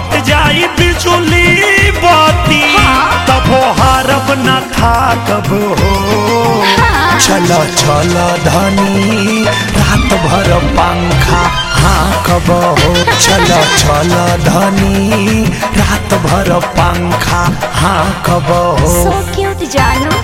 कट जाई बिजुली बाती हाँ। तबो हारब न था कब हो हाँ। चलो चलो धनी रात भर पंखा हाँ कब हो चलो चलो धनी रात भर पंखा हाँ कब हो सो क्यूट जानू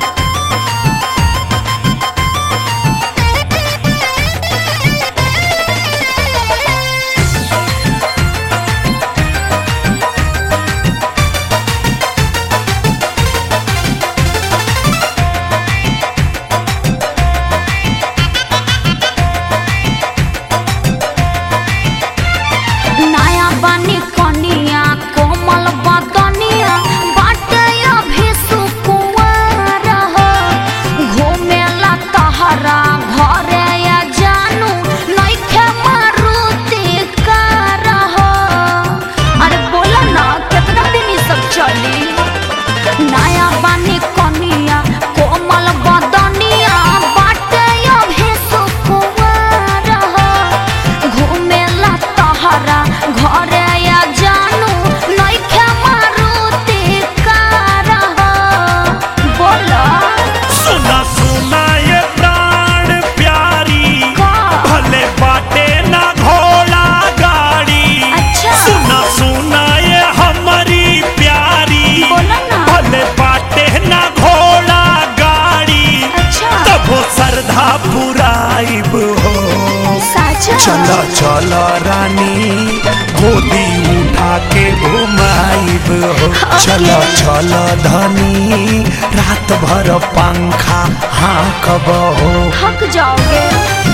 नया बनी कनिया कोमल बदनिया बाटे अभी सुकुंवर हो घूमेला तहरा घरे या जानू नइखे मारुति कार हो अरे बोला ना कितना दिन ई सब चली नया बनी कनिया कोमल बदनिया बाटे अभी सुकुंवर हो घूमेला तहरा घरे या जानू नइखे मारुति कार हो बोला सुना सुना ये प्राण प्यारी का? भले बाटे ना घोड़ा गाड़ी अच्छा। सुना सुना ये हमारी प्यारी बोला ना। भले बाटे ना घोड़ा गाड़ी अच्छा तबो श्रद्धा पुराइब हो साचा चलो चलो रानी गोदी उठा के घुमाइब हो चलो चलो धनी रात भर पंखा हाँ कब हो थक जाओगे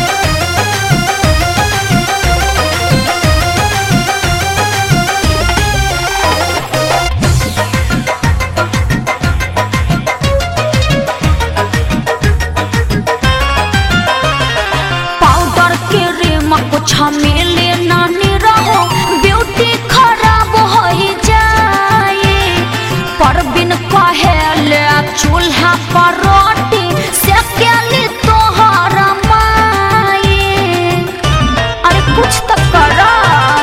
पाउडर के रेम कुछ मिले नानी रहो ब्यूटी खराब हो जाए पर बिन कहेले चूल्हा पर रोटी सेकेली तोहर माए अरे कुछ तो करा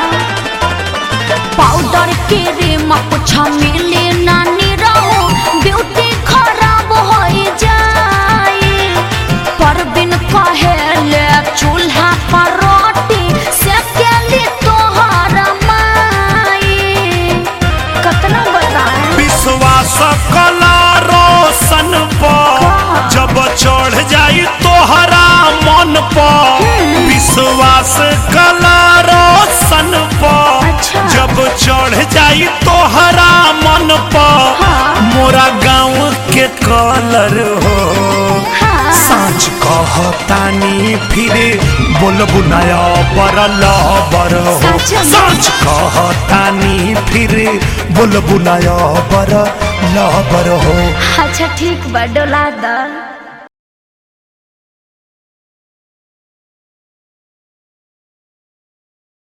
पाउडर के रेम कुछ मिले नानी रहो ब्यूटी खराब हो जाए पर बिन कहेले चूल्हा पर रोटी सेकेली तोहर माए कतना बताएं विश्वास कला रोशन पर का? जब चढ़ जाई तोहरा मन पर विश्वास कला रोशन पर अच्छा। जब चढ़ जाई तोहरा मन पर हाँ। मोरा गाँव के कलर हो हाँ। साँच कहतानी फिर बोलबु नया बर लबर हो सच में? साँच कहतानी फिर बोलबु नया बर लबर हो अच्छा ठीक बा डोला दा